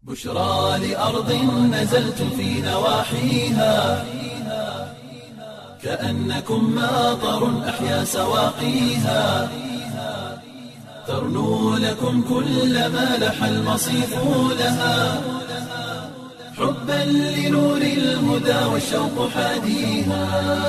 بشرى لأرض نزلت في نواحيها كأنكم ماطر أحيا سواقيها ترنو لكم كل ما لح المصيف لها حبا لنور الهدى والشوق حاديها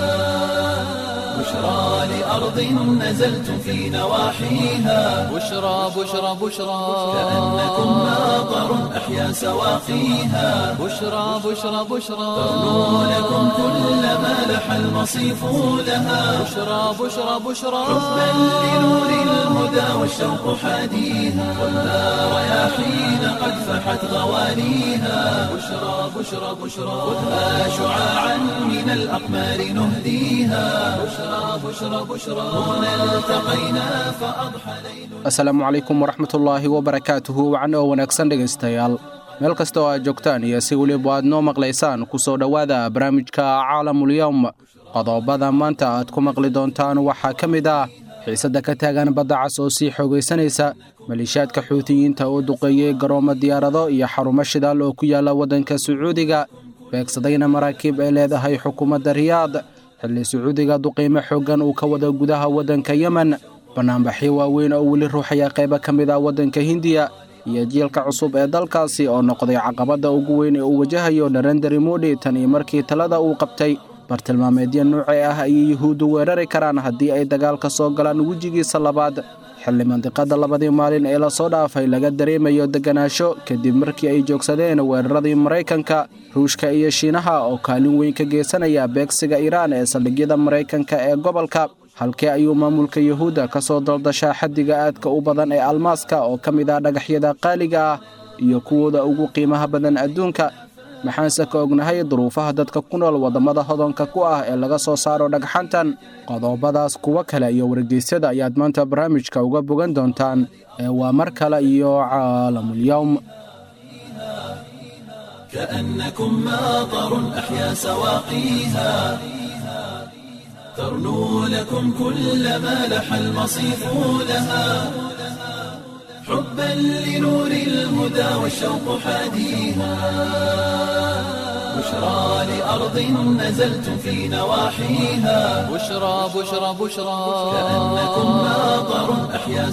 بشرى لأرض نزلت في نواحيها بشرى بشرى بشرى كأنكم ماطر أحيا سواقيها بشرى بشرى بشرى ترنو لكم كل ما لح المصيف لها بشرى بشرى بشرى حبا لنور الهدى والشوق حاديها والنار رياحين قد فحت غوانيها بشرى بشرى بشرى خذها شعاعا من الأقمار نهديها بشرى بشرى بشرى هنا التقينا فأضحى ليل asalaamu calaykum waraxmatullaahi wabarakaatuhu wacan oo wanaagsan dhegaystayaal meel kasta oo aad joogtaan iyo si weliba aad noo maqlaysaan ku soo dhowaada barnaamijka caalamulyowm qodobada maanta aad ku maqli doontaan waxaa ka mid ah xiisadda ka taagan badda cas oo sii xoogaysanaysa maliishaadka xuutiyiinta oo duqeeyey garoomo diyaarado iyo xarumo shidaal oo ku yaala waddanka sacuudiga beegsadayna maraakiib ay leedahay xukuumadda riyaad xilli sacuudiga duqiimo xooggan uu ka wada gudaha waddanka yemen bannaanbaxyo waaweyn oo weli ruuxaya qaybo ka mid ah waddanka hindiya iyo jiilka cusub ee dalkaasi oo noqday caqabadda ugu weyn ee uu wajahayo narenderi modi tan iyo markii talada uu qabtay bartilmaameedyo nuuci ah ayay yuhuuddu weerari karaan haddii ay dagaalka soo galaan wejigiisa labaad xilli mandiqadda labadii maalin ee lasoo dhaafay laga dareemayo deganaansho kadib markii ay joogsadeen weeraradii maraykanka ruushka iyo shiinaha oo kaalin weyn ka geysanaya beegsiga iiraan ee saldhigyada maraykanka ee gobolka halkee ayuu maamulka yuhuudda ka soo daldashaa xaddiga aadka u badan ee almaaska oo ka mid ah dhagaxyada qaaliga ah iyo kuwooda ugu qiimaha badan adduunka maxaanse ka ognahay duruufaha dadka ku nool waddamada hodonka ku ah ee laga soo saaro dhagxantan qodobadaas kuwo kale iyo wargeysyada ayaad maanta barnaamijka uga bogan doontaan ee waa mar kale iyo caalamulyowm كأنكم ماطر أحيا سواقيها ترنو لكم كل ما لح المصيف لها حبا لنور الهدى والشوق حاديها بشرى لأرض نزلت في نواحيها بشرى بشرى بشرى كأنكم ماطر أحيا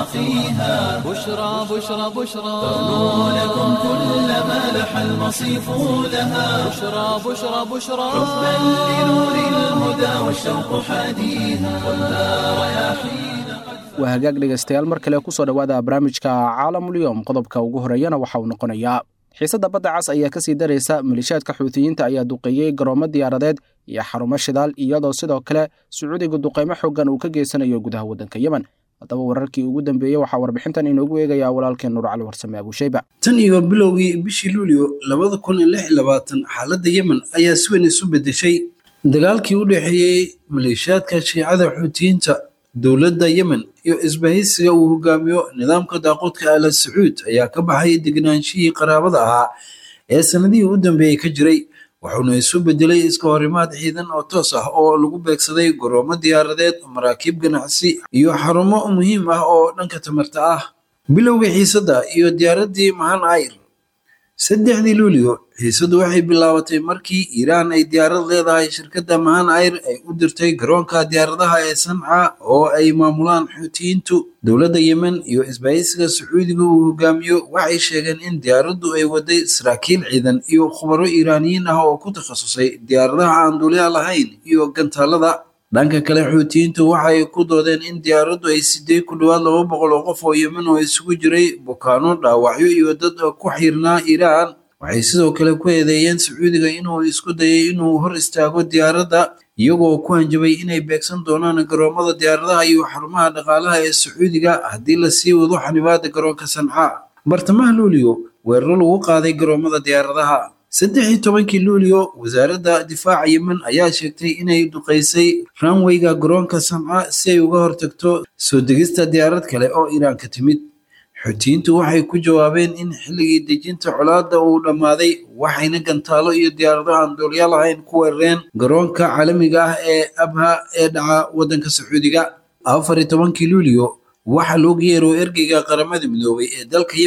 سواقيها بشرى بشرى بشرى ترنو لكم كل ما لح المصيف لها بشرى بشرى بشرى حبا لنور الهدى والشوق حاديها والنار رياحين waa hagaag dhegaystayaal mar kale ku soo dhowaada barnaamijka caalamulyoom qodobka ugu horeeyana waxa uu noqonayaa xiisadda badda cas ayaa ka sii daraysa maliishaadka xuutiyiinta ayaa duqeeyey garoomo diyaaradeed iyo xarumo shidaal iyadoo sidoo kale sacuudiga duqeymo xooggan uu ka geysanayo gudaha waddanka yemen haddaba wararkii ugu dambeeyey waxaa warbixintan inoogu eegayaa walaalkeen nuur cali warsame abuushayba tan iyo bilowgii bishii luulyo labada kun iyo lix iyo labaatan xaaladda yemen ayaa si weyn isu bedeshay dagaalkii u dhexeeyey maleeshiyaadka shiicada xuutiyiinta dowladda yemen iyo isbahaysiga uu hogaamiyo nidaamka daaqoodka ala sacuud ayaa ka baxay degnaanshihii qaraabada ahaa ee sanadihii u dambeeyey ka jiray wuxuuna isu bedelay iska horimaad ciidan oo toos ah oo lagu beegsaday goroomo diyaaradeed maraakiib ganacsi iyo xarumo muhiim ah oo dhanka tamarta ah bilowgii xiisadda iyo diyaaraddii mahan ayr saddexdii luulyo xiisaddu waxay bilaabatay markii iiraan ay diyaarad leedahay shirkadda mahan ayr ay u dirtay garoonka diyaaradaha ee sanca oo ay maamulaan xuutiyiintu dowladda yemen iyo isbahaysiga sacuudiga uu hogaamiyo waxay sheegeen in diyaaraddu ay waday saraakiil ciidan iyo khubaro iiraaniyiin ah oo ku takhasusay diyaaradaha aan duulya lahayn iyo gantaalada dhanka kale xuutiyiintu waxay ku doodeen in diyaaraddu ay siday ku dhowaad laba boqol oo qof oo yemen oo isugu jiray bukaano dhaawacyo iyo dad ku xiirnaa iiraan waxay sidoo kale ku eedeeyeen sacuudiga inuu isku dayay inuu hor istaago diyaaradda iyagoo ku hanjabay inay beegsan doonaan garoomada diyaaradaha iyo xarumaha dhaqaalaha ee sacuudiga haddii lasii wado xanibaada garoonka sanca bartamaha luulyo weeraro lagu qaaday garoomada diyaaradaha saddex iyo tobankii luulyo wasaaradda difaaca yemen ayaa sheegtay inay duqaysay ranweyga garoonka sanca si ay uga hortagto soo degista diyaarad kale oo iiraan ka timid xuutiyiintu waxay ku jawaabeen in xilligii dejinta colaadda uu dhammaaday waxayna gantaalo iyo diyaarado aan duulya lahayn ku weerareen garoonka caalamiga ah ee abha ee dhaca waddanka sacuudiga afar iyo tobankii luulyo waxaa looga yeero ergeyga qaramada midoobay ee dalka yemen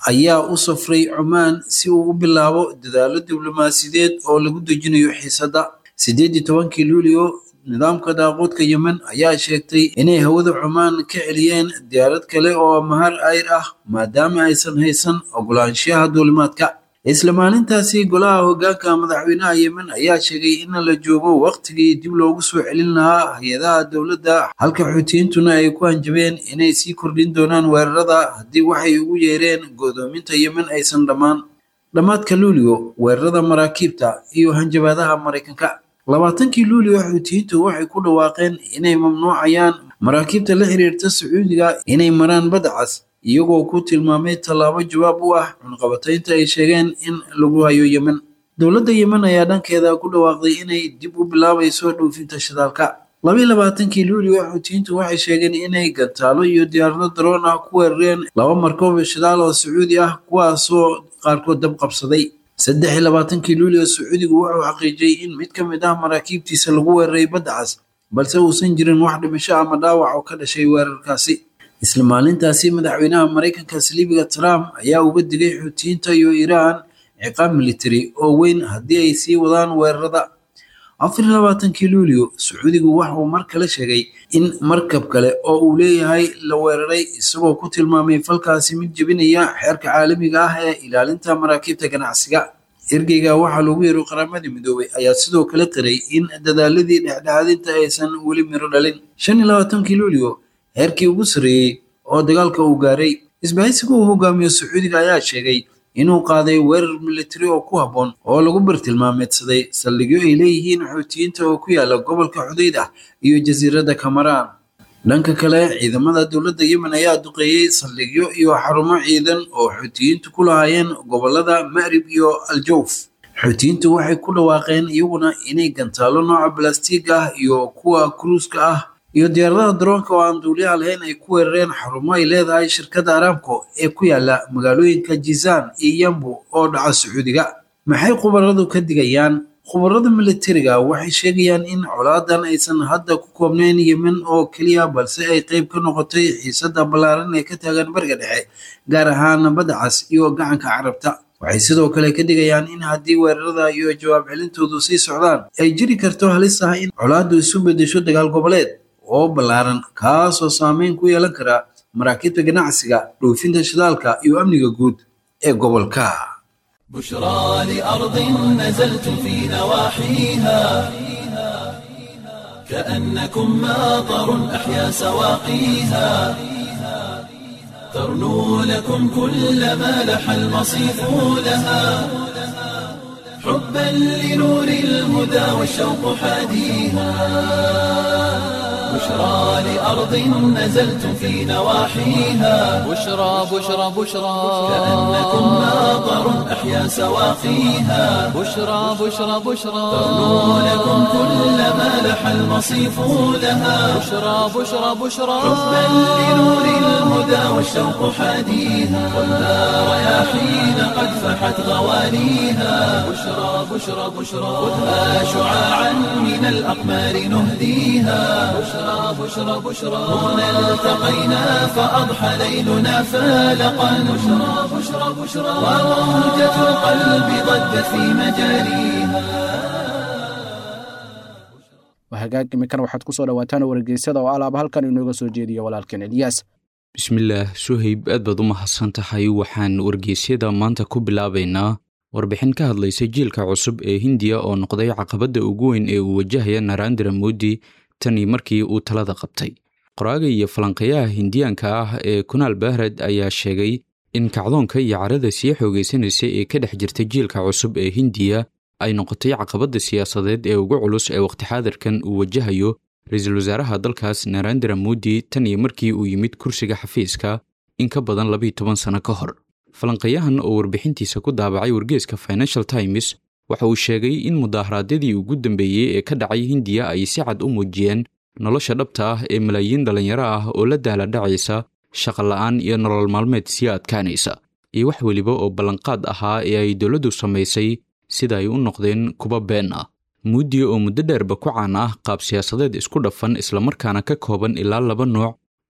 ayaa u safray cumaan si uu u bilaabo dadaalo diblomaasiyadeed oo lagu dejinayo xiisadda sideed iyo tobankii luulio nidaamka daaqoodka yemen ayaa sheegtay inay hawada cumaan ka celiyeen diyaarad kale oo mahar ayr ah maadaama aysan haysan ogolaanshaha duulimaadka isla maalintaasi golaha hoggaanka madaxweynaha yemen ayaa sheegay in la joogo waqtigii dib loogu soo celin lahaa hay-adaha dowladda halka xuutiyiintuna ay ku hanjabeen inay sii kordhin doonaan weerarada haddii waxay ugu yeereen godoominta yemen aysan dhammaan dhammaadka luulio weerarada maraakiibta iyo hanjabaadaha maraykanka labaatankii luulio xuutiyiintu waxay ku dhawaaqeen inay mamnuucayaan maraakiibta la xiriirta sacuudiga inay maraan badda cas iyagoo ku tilmaamay tallaabo jawaab u ah cunqabataynta ay sheegeen in lagu hayo yemen dowladda yemen ayaa dhankeeda ku dhawaaqday inay dib u bilaabayso dhoofinta shidaalka labaiy labaatankii luulio xuutiyiintu waxay sheegeen inay gantaalo iyo diyaarado daroon ah ku weerareen laba markoob shidaal oo sacuudi ah kuwaasoo qaarkood dab qabsaday saddex iyo labaatankii luulio sacuudigu wuxuu xaqiijiyey in mid ka mid ah maraakiibtiisa lagu weeraray badda cas balse uusan jirin wax dhimasho ama dhaawac oo ka dhashay weerarkaasi isla maalintaasi madaxweynaha maraykanka saliibiga trump ayaa uga digay xuutiyiinta iyo iiraan ciqaab military oo weyn haddii ay sii wadaan weerarada afar iyo labaatankii luulio sacuudigu waxauu mar kale sheegay in markab kale oo uu leeyahay la weeraray isagoo ku tilmaamay falkaasi mid jebinaya xeerka caalamiga ah ee ilaalinta maraakiibta ganacsiga ergeyga waxaa loogu yeero qaramadii midoobay ayaa sidoo kale qiray in dadaaladii dhexdhexaadinta aysan weli miro dhalin shan iyo labaatankii luulio heerkii ugu sarreeyey oo dagaalka uu gaaray isbahaysiga uu hogaamiyo sacuudiga ayaa sheegay inuu qaaday weerar militari oo ku habboon oo lagu bartilmaameedsaday saldhigyo ay leeyihiin xuutiyiinta oo ku yaala gobolka xudayd ah iyo jasiiradda kamaraan dhanka kale ciidamada dowladda yemen ayaa duqeeyey saldhigyo iyo xarumo ciidan oo xuutiyiintu ku lahaayeen gobolada ma'rib iyo aljawf xuutiyiintu waxay ku dhawaaqeen iyaguna inay gantaalo nooca balastiig ah iyo kuwa kruuska ah iyo diyaaradaha daroonka oo aan duuliyaha lahayn ay ku weerareen xarumo ay leedahay shirkadda aramco ee ku yaala magaalooyinka jizaan iyo yambu oo dhaca sacuudiga maxay khubaradu ka digayaan khubarada militariga waxay sheegayaan in colaadan aysan hadda ku koobnayn yemen oo keliya balse ay qayb ka noqotay xiisadda ballaaran ee ka taagan bariga dhexe gaar ahaan badda cas iyo gacanka carabta waxay sidoo kale ka digayaan in haddii weerarada iyo jawaab celintoodu sii socdaan ay jiri karto halis ah in colaaddu isu beddesho dagaal goboleed oo ballaaran kaasoo saameyn ku yeelan kara maraakiibta ganacsiga dhoofinta shidaalka iyo amniga guud ee gobolka بشرى لأرض نزلت في نواحيها كأنكم ماطر أحيا سواقيها ترنو لكم كل ما لح المصيف لها حبا لنور الهدى والشوق حاديها بشرى لأرض نزلت في نواحيها بشرى بشرى بشرى كأنكم ماطر أحيا سواقيها بشرى بشرى بشرى ترنو لكم كل ما لح المصيف لها بشرى بشرى بشرى حبا لنور الهدى والشوق حاديها والنار رياحين قد فحت غوانيها بشرى بشرى بشرى خذها شعاعا من الأقمار نهديها بشرى بشرى بشرى هنا التقينا فأضحى ليلنا فالقا بشرى بشرى بشرى وروجة القلب ضجت في مجاريها hagaag imikan waxaad ku soo dhawaataan wargeysyada oo alaaba halkan inooga soo jeediyo walaalkeen elyaas bismillaah suhayb aad baad u mahadsan tahay waxaan wargeysyada maanta ku bilaabaynaa warbixin ka hadlaysa jiilka cusub ee hindiya oo noqday caqabadda ugu weyn ee uu wajahaya narandra modi tanii markii uu talada qabtay qoraaga iyo falanqeeyaha hindiyaanka ah ee kunaal bahred ayaa sheegay in kacdoonka iyo carada sii xoogaysanaysa ee ka dhex jirta jiilka cusub ee hindiya ay noqotay caqabadda siyaasadeed ee ugu culus ee waqti xaadirkan uu wajahayo ra-iisul wasaaraha dalkaas narandra modi tan iyo markii uu yimid kursiga xafiiska in ka badan labiiyo toban sano ka hor falanqeeyahan oo warbixintiisa ku daabacay wargeeska financial times waxa uu sheegay in mudaharaadyadii ugu dambeeyey ee ka dhacay hindiya ay si cad u muujiyeen nolosha dhabta ah ee malaayiin dhallinyaro ah oo la dahladhacaysa shaqa la'aan iyo nolol maalmeed sii adkaanaysa iyo wax weliba oo ballanqaad ahaa ee ay dowladdu samaysay sida ay u noqdeen kuba been ah muudi oo muddo dheerba ku caan ah qaab siyaasadeed isku dhafan islamarkaana ka kooban ilaa laba nooc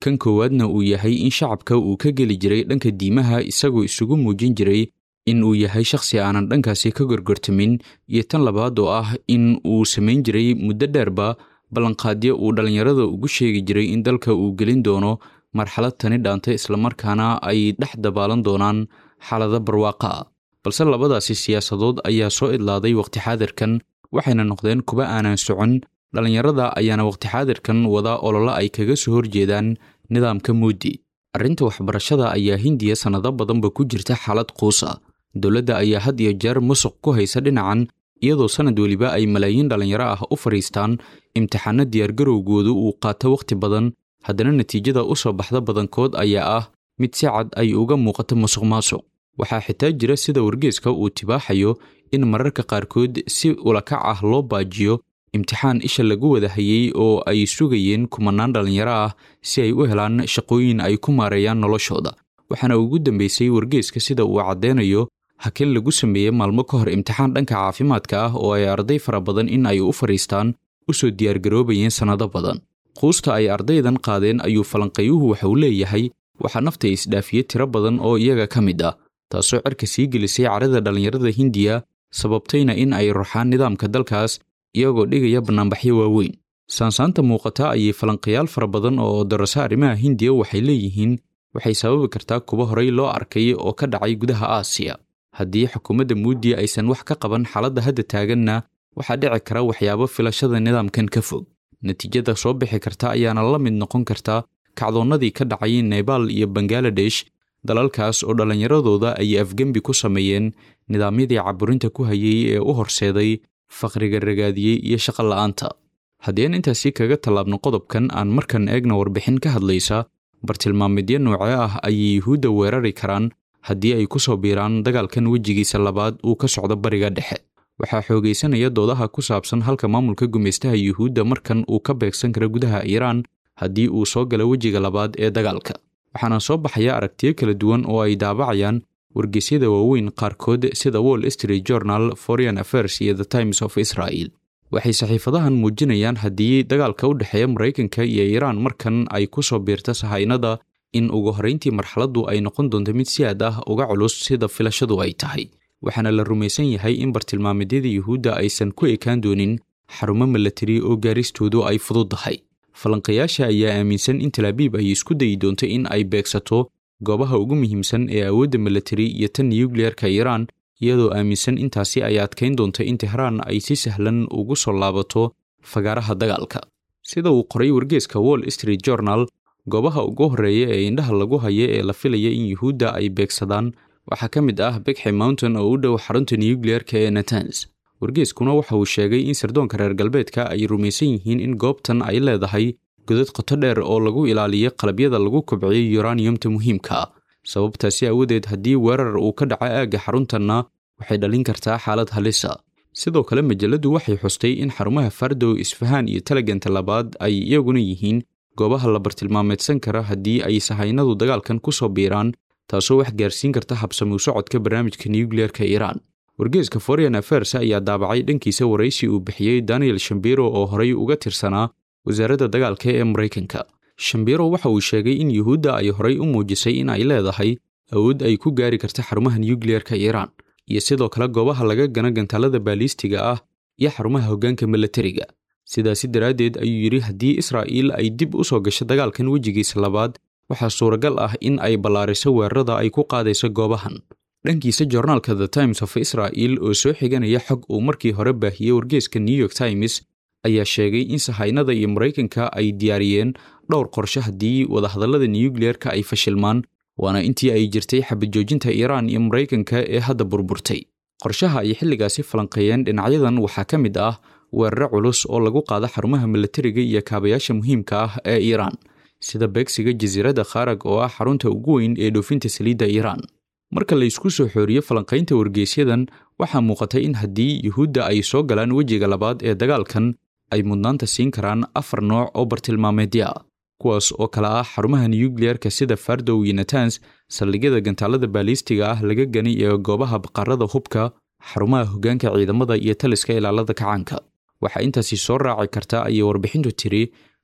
kan koowaadna uu yahay in shacabka uu ka geli jiray dhanka diimaha isagoo isugu muujin jiray in uu yahay shakhsi aanan dhankaasi ka gorgortamin iyo tan labaad oo ah in uu samayn jiray muddo dheerba ballanqaadyo uu dhallinyarada ugu sheegi jiray in dalka uu gelin doono marxalad tani dhaanta islamarkaana ay dhex dabaalan doonaan xaalado barwaaqa ah balse labadaasi siyaasadood ayaa soo idlaaday waqti xaadirkan waxayna noqdeen kuwa aanan socon dhallinyarada ayaana waqti xaadirkan wada ololo ay kaga soo horjeedaan nidaamka muudi arrinta waxbarashada ayaa hindiya sannado badanba ku jirta xaalad quus ah dowladda ayaa had iyo jeer musuq ku haysa dhinacan iyadoo sannad weliba ay malaayiin dhallinyaro ah u fadhiistaan imtixaano diyaargarowgoodu uu qaato wakhti badan haddana natiijada u soo baxda badankood ayaa ah mid si cad ay uga muuqato musuq maasuq waxaa xitaa jira sida wargeeska uu tibaaxayo in mararka qaarkood si ulakac ah loo baajiyo imtixaan isha lagu wada hayey oo ay sugayeen kumanaan dhallinyaro ah si ay u helaan shaqooyin ay ku maareeyaan noloshooda waxaana ugu dambeysay wargeeska sida uu caddeynayo hakin lagu sameeyey maalmo ka hor imtixaan dhanka caafimaadka ah oo ay arday fara badan in ay u fadhiistaan u soo diyaargaroobayeen sannado badan quusta ay ardaydan qaadeen ayuu falanqeeyuhu waxa uu leeyahay waxaa nafta isdhaafiyey tiro badan oo iyaga ka mid ah taasoo cerka sii gelisay carada dhallinyarada hindiya sababtayna in ay ruxaan nidaamka dalkaas iyagoo dhigaya bannaanbaxyo waaweyn saansaanta muuqata ayay falanqayaal fara badan oo darasa arrimaha hindiya waxay leeyihiin waxay sababi kartaa kuwa horey loo arkay oo ka dhacay gudaha aasiya haddii xukuumadda muudi aysan wax ka qaban xaaladda hadda taaganna waxaa dhici kara waxyaabo filashada nidaamkan ka fog natiijada soo bixi karta ayaana la mid noqon karta kacdoonnadii ka dhacay nebaal iyo bangaladesh dalalkaas oo dhallinyaradooda ay afgembi ku sameeyeen nidaamyadii caburinta ku hayay ee u horseeday faqriga ragaadiyey iyo shaqo la'aanta haddii aan intaasi kaga tallaabno qodobkan aan markan eegna warbixin ka hadlaysa bartilmaamidyo noocee ah ayay yuhuudda weerari karaan haddii ay ku soo biiraan dagaalkan wejigiisa labaad uu ka socdo bariga dhexe waxaa xoogaysanaya doodaha ku saabsan halka maamulka gumaystaha yuhuudda markan uu ka beegsan kara gudaha iiraan haddii uu soo galo wejiga labaad ee dagaalka waxaana soo baxaya aragtiyo kala duwan oo ay daabacayaan wargeysyada waaweyn qaarkood sida wall street journal foreign affairs iyo the times of israel waxay saxiifadahan muujinayaan haddii dagaalka u dhexeeya maraykanka iyo iiraan markan ay ku soo biirta sahaynada in ugu horrayntii marxaladdu ay noqon doonto mid si aad ah uga culus sida filashadu ay tahay waxaana la rumaysan yahay in bartilmaameedyada yuhuudda aysan ku ekaan doonin xarumo milatari oo gaaristoodu ay fududdahay falanqayaasha ayaa aaminsan in talaabiib ay isku dayi doonto in ay beegsato goobaha ugu muhiimsan ee awoodda milatari iyo tan nuyukliyeerka iiraan iyadoo aaminsan intaasi ay adkayn doonto in tehraan ay si sahlan ugu soo laabato fagaaraha dagaalka sida uu qoray wargeeska wall street journal goobaha ugu horreeya ee indhaha lagu haya ee la filaya in yuhuudda ay beegsadaan waxaa ka mid ah begxi mountain oo u dhow xarunta nuyukliyeerka ee natans wargeeskuna waxa uu sheegay in sirdoonka reer galbeedka ay rumaysan yihiin in goobtan ay leedahay godad qoto dheer oo lagu ilaaliyo qalabyada lagu kobciyey yuraniyumta muhiimka ah sababtaasi aawadeed haddii weerar uu ka dhaco aagga xaruntanna waxay dhalin kartaa xaalad halisa sidoo kale majalladdu waxay xustay in xarumaha fardow isfahaan iyo talaganta labaad ay iyaguna yihiin goobaha la bartilmaameedsan kara haddii ay sahaynadu dagaalkan ku soo biiraan taasoo wax gaarsiin karta habsamuu socodka barnaamijka nuyukliyeerka iiraan wargeeska foreign affairs ayaa daabacay dhankiisa waraysi uu bixiyey daniel shambiro oo horay uga tirsanaa wasaaradda dagaalka ee maraykanka shambiro waxa uu sheegay in yuhuudda ay horay u muujisay in ay leedahay awood ay ku gaari karta xarumaha nuyukliyeerka iiraan iyo sidoo kale goobaha laga gana gantaalada baaliistiga ah iyo xarumaha hoggaanka milatariga sidaasi daraaddeed ayuu yidhi haddii israa'iil ay dib u soo gasho dagaalkan wejigiisa labaad waxaa suuragal ah in ay ballaariso weerarada ay ku qaadayso goobahan dhankiisa joornaalka the times of israel oo soo xiganaya xog uu markii hore baahiyey wargeeska new york times ayaa sheegay in sahaynada iyo maraykanka ay diyaariyeen dhowr qorshe haddii wadahadallada nuyukliyeerka ay fashilmaan waana intii ay jirtay xabajoojinta iiraan iyo maraykanka ee hadda burburtay qorshaha ay xilligaasi falanqeeyeen dhinacyadan waxaa ka mid ah weeraro culus oo lagu qaado xarumaha milatariga iyo kaabayaasha muhiimka ah ee iiraan sida beegsiga jasiiradda kharag oo ah xarunta ugu weyn ee dhoofinta saliidda iiraan marka la isku soo xooriyo falanqaynta wargeysyadan waxaa muuqatay in haddii yuhuudda ay soo galaan wejiga labaad ee dagaalkan ay mudnaanta siin karaan afar nooc oo bartilmaameedya ah kuwaas oo kale ah xarumaha nuyukliyeerka sida fardow iyo natans saldhigyada gantaalada baaliistiga ah laga gani ee goobaha baqarada hubka xarumaha hoggaanka ciidamada iyo taliska ilaalada kacaanka waxaa intaasi soo raaci karta ayay warbixintu tiri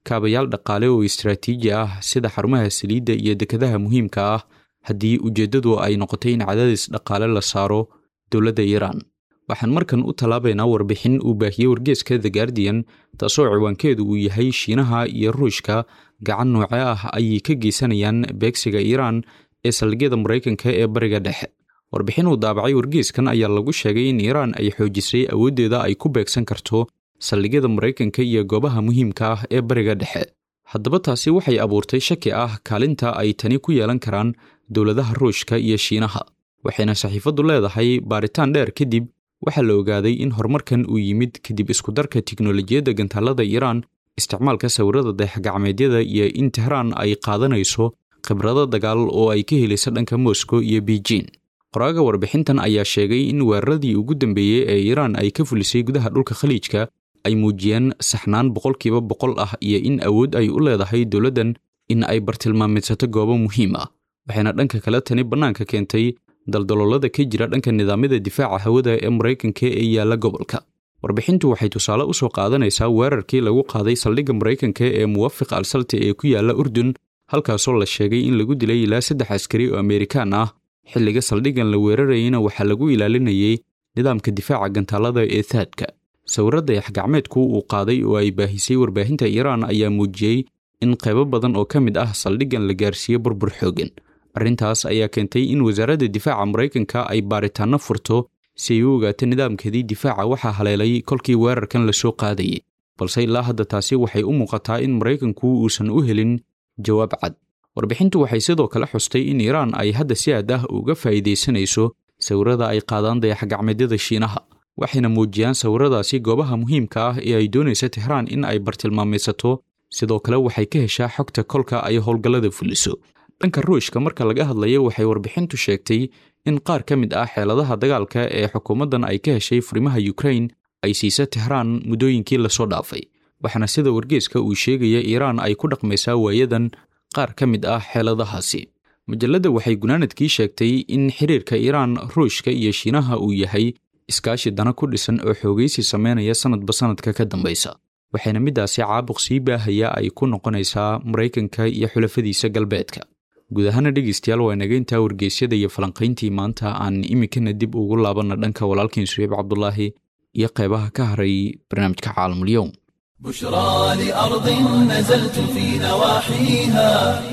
kaabayaal dhaqaale oo istaraatiiji ah sida xarumaha saliidda iyo dekadaha muhiimka ah haddii ujeeddadu ay noqotay in cadaadis dhaqaale la saaro dowladda iiraan waxaan markan u tallaabaynaa warbixin uu baahiyey wargeeska the guardian taasoo ciwaankeedu uu yahay shiinaha iyo ruushka gacan nooce ah ayay ka geysanayaan beegsiga iiraan ee saldhigyada maraykanka ee bariga dhexe warbixin uu daabacay wargeeskan ayaa lagu sheegay in iiraan ay xoojisay awooddeeda ay ku beegsan karto saldhigyada maraykanka iyo goobaha muhiimka ah ee bariga dhexe haddaba taasi waxay abuurtay shaki ah kaalinta ay tani ku yeelan karaan dowladaha ruushka iyo shiinaha waxayna saxiifaddu leedahay baaritaan dheer kadib waxaa la ogaaday in horumarkan uu yimid kadib iskudarka tiknolojiyadda gantaalada iiraan isticmaalka sawirada dayaxgacmeedyada iyo in tehraan ay qaadanayso khibrado dagaal oo ay ka helaysa dhanka moscow iyo beijing qoraaga warbixintan ayaa sheegay in weeraradii ugu dambeeyey ee iiraan ay ka fulisay gudaha dhulka khaliijka ay muujiyeen saxnaan boqolkiiba boqol ah iyo in awood ay u leedahay dowladdan in ay bartilmaameedsato goobo muhiim ah waxayna dhanka kale tani bannaanka keentay daldaloolada ka jira dhanka nidaamyada difaaca hawada ee maraykanka ee yaalla gobolka warbixintu waxay tusaale u soo qaadanaysaa weerarkii lagu qaaday saldhigga maraykanka ee muwafiq al salti ee ku yaalla urdun halkaasoo la sheegay in lagu dilay ilaa saddex askari oo amerikaan ah xilliga saldhiggan la weerarayeyna waxaa lagu ilaalinayay nidaamka difaaca gantaalada ee taadka sawirra dayax-gacmeedku uu qaaday oo ay baahisay warbaahinta iiraan ayaa muujiyey in qaybo badan oo ka mid ah saldhiggan la gaarsiiyey burbur xooggan arrintaas ayaa keentay in wasaaradda difaaca maraykanka ay baaritaanno furto si ay u ogaato nidaamkeedii difaaca waxaa haleelay kolkii weerarkan la soo qaadayay balse ilaa hadda taasi waxay u muuqataa in maraykanku uusan u helin jawaab cad warbixintu waxay sidoo kale xustay in iiraan ay hadda si aad ah uga faa'iidaysanayso sawirrada ay qaadaan dayax-gacmeedyada shiinaha waxayna muujiyaan sawirradaasi goobaha muhiimka ah ee ay doonaysa tehraan in ay bartilmaamaysato sidoo kale waxay ka heshaa xogta kolka ay howlgallada fuliso dhanka ruushka marka laga hadlayo waxay warbixintu sheegtay in qaar ka mid ah xeeladaha dagaalka ee xukuumaddan ay ka heshay furimaha yukrain ay siisa tehraan muddooyinkii lasoo dhaafay waxaana sida wargeeska uu sheegaya iiraan ay ku dhaqmaysaa waayadan qaar ka mid ah xeeladahaasi majalladda waxay gunaanadkii sheegtay in xiriirka iiraan ruushka iyo shiinaha uu yahay iskaashi dana ku dhisan oo xoogaysi sameynaya sanadba sanadka ka dambaysa waxayna middaasi caabuq sii baahaya ay ku noqonaysaa maraykanka iyo xulafadiisa galbeedka guud ahaana dhegeystayaal waa inaga intaa wargeysyada iyo falanqayntii maanta aan iminkana dib ugu laabanna dhanka walaalkiin suheyb cabdulaahi iyo qeybaha ka haray barnaamijka caalamulyoum بشرى لأرض نزلت في نواحيها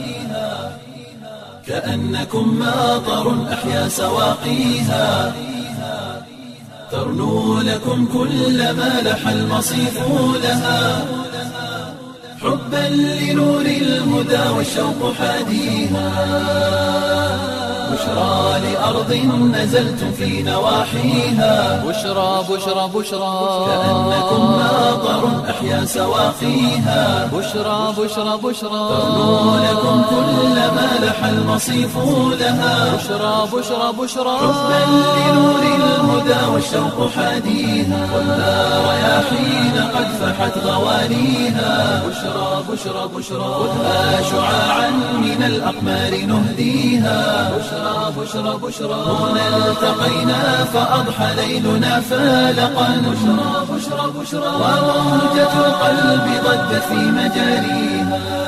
كأنكم ماطر أحيا سواقيها ترنو لكم كل ما لح المصيف لها حبا لنور الهدى والشوق حاديها بشرى لأرض نزلت في نواحيها بشرى بشرى بشرى كأنكم ماطر أحيا سواقيها بشرى بشرى بشرى ترنو لكم كل ما لح المصيف لها بشرى بشرى بشرى حبا لنور الهدى والشوق حاديها والنار رياحين قد فحت غوانيها بشرى بشرى بشرى خذها شعاعا من الأقمار نهديها بشرى بشرى بشرى هنا التقينا فأضحى ليلنا فالقا بشرى بشرى بشرى وموجة القلب ضجت في مجاريها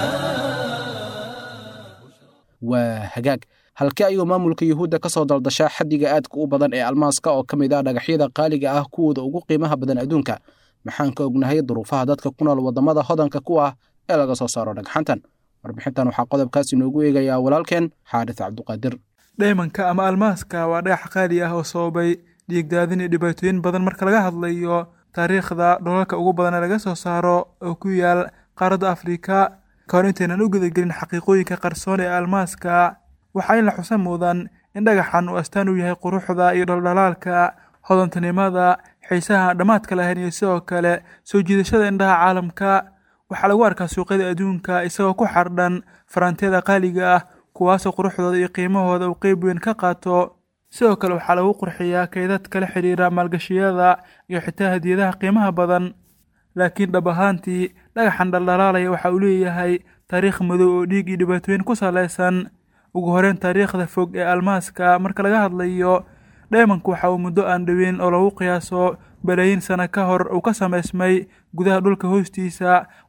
waa hagaag halkee ayuu maamulka yuhuudda ka soo daldashaa xaddiga aadka u badan ee almaaska oo ka mid ah dhagaxyada qaaliga ah kuwooda ugu qiimaha badan adduunka maxaan ka ognahay duruufaha dadka ku nool waddamada hodanka ku ah ee laga soo saaro dhagxantan warbixintan waxaa qodobkaas inoogu eegayaa walaalkeen xaadis cabduqaadir dhaymanka ama almaaska waa dhagax qaali ah oo sababay dhiigdaadin iyo dhibaatooyin badan marka laga hadlayo taariikhda dholalka ugu badan ee laga soo saaro oo ku yaal qaaradda afrika ka hor intaynan u gudagelin xaqiiqooyinka qarsoon ee almaaska waxaa in la xusa mudan in dhagaxan uu astaan u yahay quruxda iyo dhaldhalaalka hodantinimada xiisaha dhammaadka lahayn iyo sidoo kale soo jiidashada indhaha caalamka waxaa lagu arkaa suuqyada adduunka isagoo ku xardhan faraantiyada qaaliga ah kuwaasoo quruxdooda iyo qiimahooda uu qeyb weyn ka qaato sidoo kale waxaa lagu qurxiyaa kaydadka la xidhiira maalgashiyada iyo xitaa hadiyadaha qiimaha badan laakiin dhab ahaantii dhagaxan dhaldhalaalaya waxa uu leeyahay taariikh madow oo dhiig iyo dhibaatooyin ku salaysan ugu horeyn taariikhda fog ee almaaska marka laga hadlayo dhaymanku waxa uu muddo aan dhoweyn oo lagu qiyaaso balaayiin sano ka hor uu ka samaysmay gudaha dhulka hoostiisa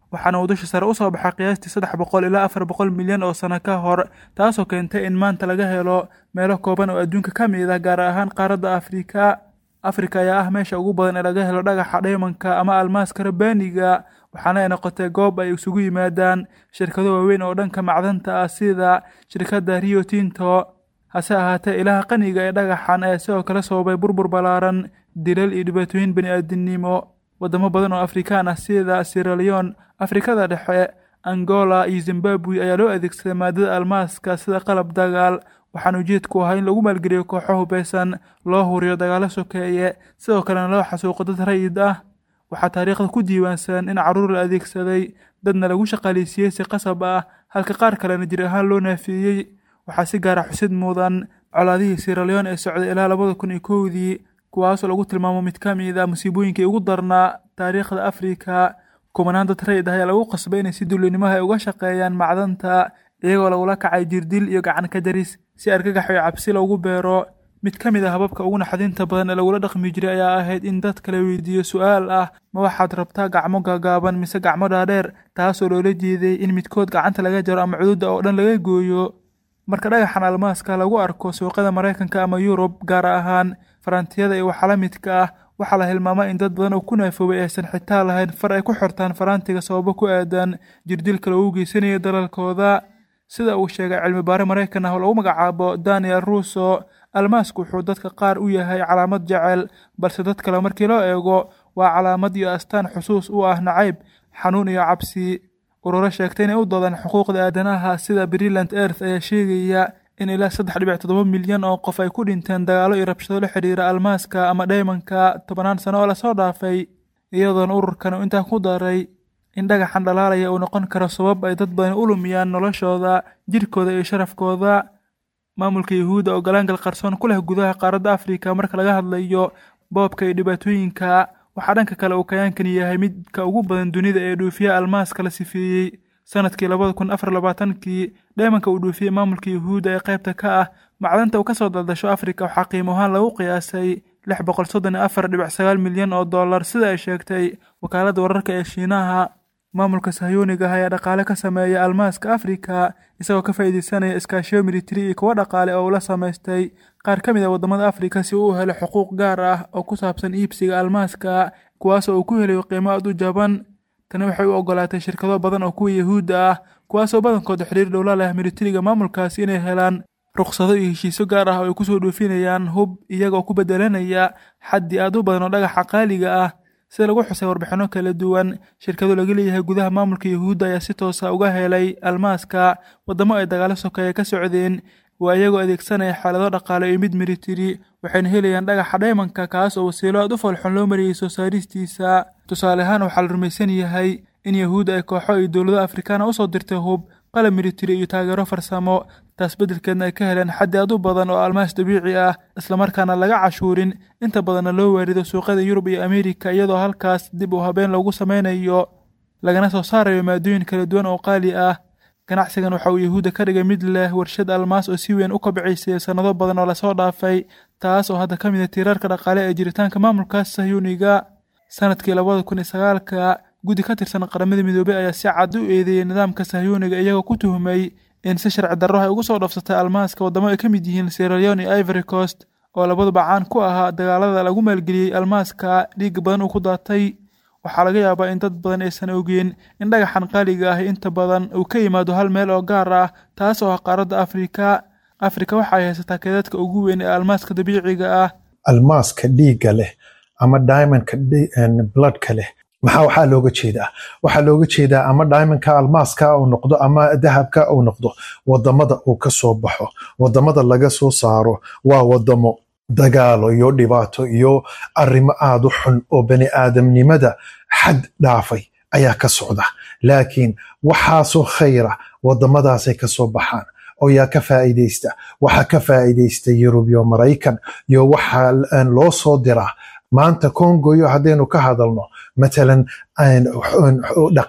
waxaana uu dusha sare usoo baxay qiyaastii saddex boqol ilaa afar boqol milyan oo sano ka hor taasoo keentay in maanta laga helo meelo kooban oo adduunka ka mid ah gaar ahaan qaaradda afrika afrika ayaa ah meesha ugu badan ee laga helo dhagaxa dhaymanka ama almaaska rabbaaniga waxaana ay noqotay goob ay isugu yimaadaan shirkado waaweyn oo dhanka macdanta ah sida shirkadda rio tinto hase ahaatee ilaha qaniga ee dhagaxan ayaa sidoo kale sababay burbur ballaaran dilal iyo dhibaatooyin bani-aadinimo waddamo badan oo afrikaan ah sida siraleon afrikada dhexe angola iyo zimbabwe ayaa loo adeegsaday maadada almaaska sida qalab dagaal waxaana ujeedku ahaa in lagu maalgeliyo kooxo hubeysan loo huriyo dagaalo sokeeye sidoo kalena loo xasuuqo dad rayid ah waxaa taariikhda ku diiwaansan in carruur la adeegsaday dadna lagu shaqaaleysiiyey si qasab ah halka qaar kalena jir ahaan loo naafeeyey waxaa si gaara xusid mudan colaadihii siraleon ee socday ilaa labada kun iyo kowdii kuwaasoo lagu tilmaamo mid ka mid ah musiibooyinkii ugu darnaa taariikhda afrika kumanaan dad rayid ah ayaa lagu qasbay inay si dullinimaha ay uga shaqeeyaan macdanta iyagoo lagula kacay jirdil iyo gacan ka jaris si argagax iyo cabsi loogu beero mid ka mid a hababka ugu naxdinta badan ee lagula dhaqmi jiray ayaa ahayd in dadka la weydiiyo su-aal ah ma waxaad rabtaa gacmo gaagaaban mise gacmo dhaadheer taasoo loola jeeday in midkood gacanta laga jaro ama cududda oo dhan laga gooyo marka dhagaxan almaaska lagu arko suuqyada maraykanka ama yurub gaar ahaan farantiyada iyo waxa la midka ah waxaa la hilmaamaa in dad badan oo ku naafoobay aysan xitaa lahayn far ay ku xirtaan farantiga sababo ku aadan jirdilka lagu geysanayo dalalkooda sida uu sheegay cilmi baare maraykan ah oo lagu magacaabo daniel russo almaasku wuxuu dadka qaar u yahay calaamad jecel balse dad kale markii loo eego waa calaamad iyo astaan xusuus u ah nacayb xanuun iyo cabsi ururo sheegtay inay u doodaan xuquuqda aadanaha sida brillant earth ayaa sheegaya in ilaa saddex dhibic toddoba milyan oo qof ay ku dhinteen dagaalo iyo rabshado la xidhiira almaaska ama dhaymanka tobanaan sano oo lasoo dhaafay iyadoona ururkan uu intaa ku daray in dhagaxan dhalaalaya uu noqon karo sabab ay dad badan u lumiyaan noloshooda jirkooda iyo sharafkooda maamulka yuhuudda oo galaangal qarsoon ku leh gudaha qaaradda afrika marka laga hadlayo boobka iyo dhibaatooyinka waxaa dhanka kale uu kayaankan yahay midka ugu badan dunida ee dhuufiya almaaska la sifeeyey sanadkii labada kun afar labaatankii dheemanka uu dhuufiyey maamulka yuhuudda ee qaybta ka ah macdanta uu ka soo daldasho afrika waxaa qiimo ahaan lagu qiyaasay lix boqol soddon iyo afar dhibic sagaal milyan oo dollar sida ay sheegtay wakaaladda wararka ee shiinaha maamulka sahyooniga ah ayaa dhaqaale ka sameeya almaaska afrika isagoo ka faa'iideysanaya iskaashiyo militari iyo kuwo dhaqaale oo uu la samaystay qaar ka mid a waddamada afrika si uu u helo xuquuq gaar ah oo ku saabsan iibsiga almaaska kuwaasoo uu ku helayo qiimo aad u jaban tani waxay u ogolaatay shirkado badan oo kuwa yuhuudda ah kuwaasoo badankooda xiriir dhowla leh militariga maamulkaasi inay helaan ruqsado iyo heshiisyo gaar ah oo ay kusoo dhoofinayaan hub iyagoo ku bedelanaya xaddi aad u badan oo dhagaxa qaaliga ah sida lagu xusay warbixinno kala duwan shirkado laga leeyahay gudaha maamulka yuhuudda ayaa si toosa uga helay almaaska waddamo ay dagaalo sokeeye ka socdeen waa iyagoo adeegsanaya xaalado dhaqaale iyo mid militari waxayna helayaan dhagaxa dhaymanka kaas oo wasiilo aad u foolxun loo mariyey soo saaristiisa tusaale ahaan waxaa la rumaysan yahay in yahuudda ay kooxo iyo dowlado afrikaana usoo dirtay hub qalab militari iyo taageero farsamo taas beddelkeedna ay ka heleen xaddi aad u badan oo almaas dabiici ah islamarkaana laga cashuurin inta badanna loo waarido suuqyada yurub iyo ameerika iyadoo halkaas dib u habeen loogu sameynayo lagana soo saarayo maadooyin kala duwan oo qaali ah ganacsigan waxa uu yahuudda ka dhigay mid leh warshad almaas oo si weyn u kobciysay sannado badan oo lasoo dhaafay taas oo hadda ka mid a tiirarka dhaqaale ee jiritaanka maamulkaas sahyuuniga sanadkii labada kun iyo sagaalka guddi ka tirsan qaramada midoobey ayaa si cad u eedeeyey nidaamka sahyuuniga iyagoo ku tuhmay in si sharci darro ay ugu soo dhafsatay almaaska waddamo ay ka mid yihiin sieraleon iyo ivory coast oo labaduba caan ku ahaa dagaalada lagu maalgeliyey almaaska dhiig badan uu ku daatay waxaa laga yaabaa in dad badan aysan ogeen in dhagaxan qaaliga ah inta badan uu ka yimaado hal meel oo gaar ah taas oo ah qaaradda afrika afrika waxa ay haysataa keedadka ugu weyn ee almaaska dabiiciga ah almaaska dhiigga leh ama diamondka bloodka leh maxaa waxaa looga jeedaa waxaa looga jeedaa ama diamondka almaaska uu noqdo ama dahabka uu noqdo wadamada uu ka soo baxo wadamada laga soo saaro waa wadamo dagaalo iyo dhibaato iyo arrimo aad u xun oo bani aadamnimada xad dhaafay ayaa ka socda laakiin waxaasoo khayra wadamadaasay ka soo baxaan oo yaa ka faa'iidaysta waxaa ka faa'iidaysta yurub iyo maraykan iyo waxaa loo soo diraa maanta congoyo haddaynu ka hadalno matalan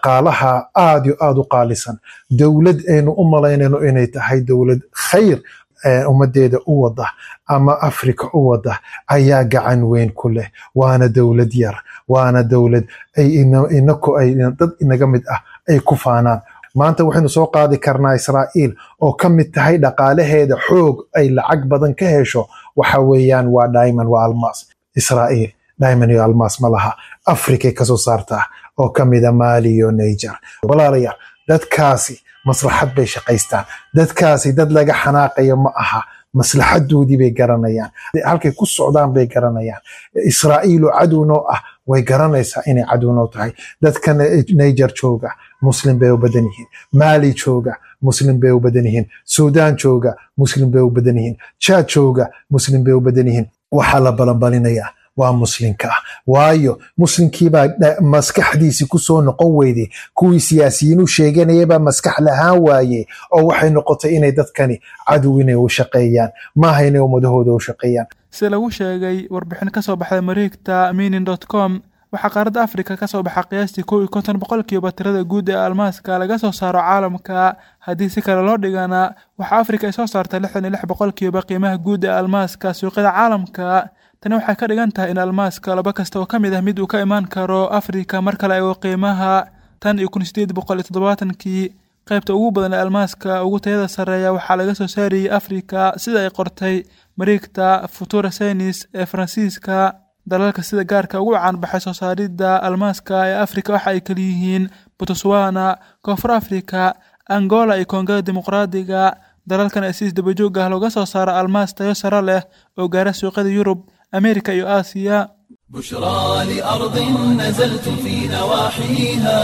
dhaqaalaha aad yo aad u qaalisan dowlad aynu u malaynayno inay tahay dowlad khayr ummadeeda u wada ama africa u wada ayaa gacan weyn ku leh waana dowlad yar waana dowlad inaku ay dad inaga mid ah ay ku faanaan maanta waxaynu soo qaadi karnaa israa'iil oo ka mid tahay dhaqaalaheeda xoog ay lacag badan ka hesho waxa weeyaan waa diamond waa almas israa'iil diamond iyo almas ma laha africay kasoo saartaa oo ka mida mali iyo niger walaalayaal dadkaasi maslaxad bay shaqaystaan dadkaasi dad laga xanaaqayo ma aha maslaxadoodii bay garanayaan halkay ku socdaan bay garanayaan israa'iiloo cadownoo ah way garanaysaa inay cadownoo tahay dadka niger jooga muslim bay u badan yihiin mali jooga muslim bay u badan yihiin sudan jooga muslim bay u badan yihiin jad jooga muslim bay u badan yihiin waxaa la balanbalinayaa waa muslinka ah waayo muslinkiibaa maskaxdiisi kusoo noqon weyday kuwii siyaasiyiin u sheeganayabaa maskax lahaan waaye oo waxay noqotay inay dadkani cadow inay u shaqeeyaan maaha inay ummadahooda u shaqeeyaan sida lagu sheegay warbixin ka soo baxday mareegta minin dot com waxaa qaaradda afrika ka soo baxa qiyaastii kow iyo konton boqolkiiba tirada guud ee almaaska laga soo saaro caalamka haddii si kale loo dhigana waxaa afrika ay soo saarta lixdan iyo lix boqolkiiba qiimaha guud ee almaaska suuqyada caalamka tani waxay ka dhigan tahay in almaaska laba kasta oo ka mid ah mid uu ka imaan karo afrika mar kale eego qiimaha tan iyo kun sideed boqol iyo toddobaatankii qaybta ugu badan ee almaaska ugu tayada sarreeya waxaa laga soo saarayay afrika sida ay qortay mareegta futura senis ee faransiiska dalalka sida gaarka ugu caanbaxay soo saaridda almaaska ee afrika waxa ay kaliyihiin botswana koonfur afrika angola iyo koongada dimuqraadiga dalalkan ee si isdabajoog ah looga soo saaro almaas tayo sare leh oo gaara suuqyada yurub أمريكا iyo آسيا بشرى لأرض نزلتم في نواحيها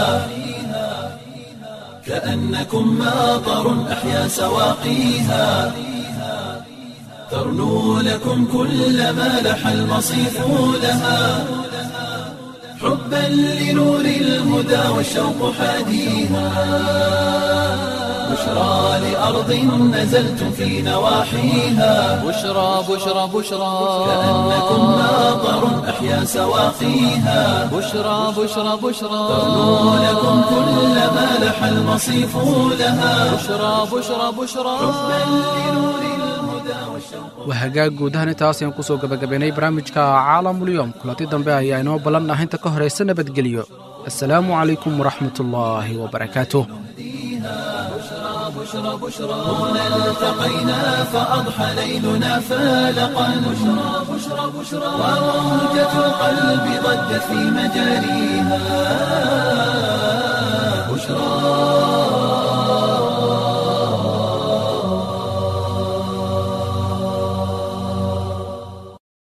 كأنكم ماطر أحيا سواقيها ترنو لكم كل ما لح المصيف لها حبا لنور الهدى والشوق حاديها بشرى لأرض نزلتم في نواحيها بشرى بشرى بشرى كأنكم ماطر أحيا سواقيها بشرى بشرى بشرى ترنو لكم كل ما لح المصيف لها بشرى بشرى بشرى waa hagaag guud ahaan intaas ayaan kusoo gabagabaynay barnaamijka caalamulyoom kulanti dambe ayaa inoo ballan ah inta ka horaysa nabadgelyo assalaamu calaykum waraxmatullaahi wabarakaatuh هنا التقينا فأضحى ليلنا فالقا بشرى بشرى بشرى وموجة القلب ضجت في مجاريها